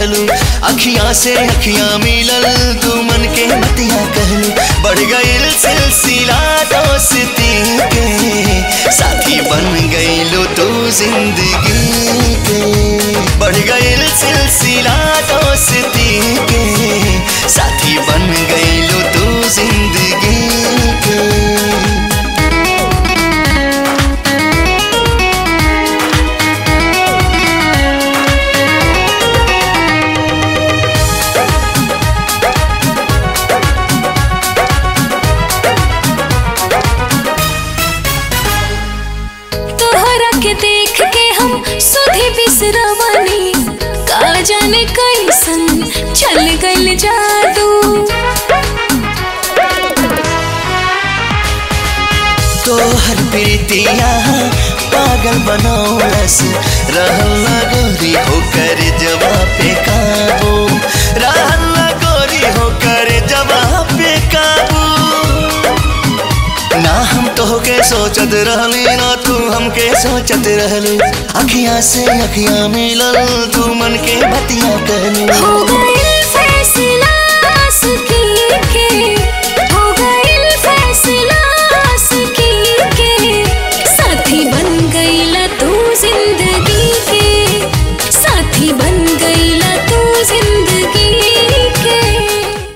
रहलू अखियां से अखियां मिलल तू मन के मतिया कहलू बढ़ गईल सिलसिला दोस्ती के साथी बन गईलू तू जिंदगी के बढ़ गईल सिलसिला दोस्ती के साथी बन गईलू तू जिंदगी के तोहरा के देख के हम सुधी बिसरवानी का जाने कैसन चल गइल जादू तोहर प्रीतिया पागल बनौलस रहल गोरी होकर जवाब पे काबू रहल गोरी होकर जवाब पे काबू ना हम तोहके सोचत रहली ना तू हमके सोचत रहलू अखियां से अखियां मिलल तू मन के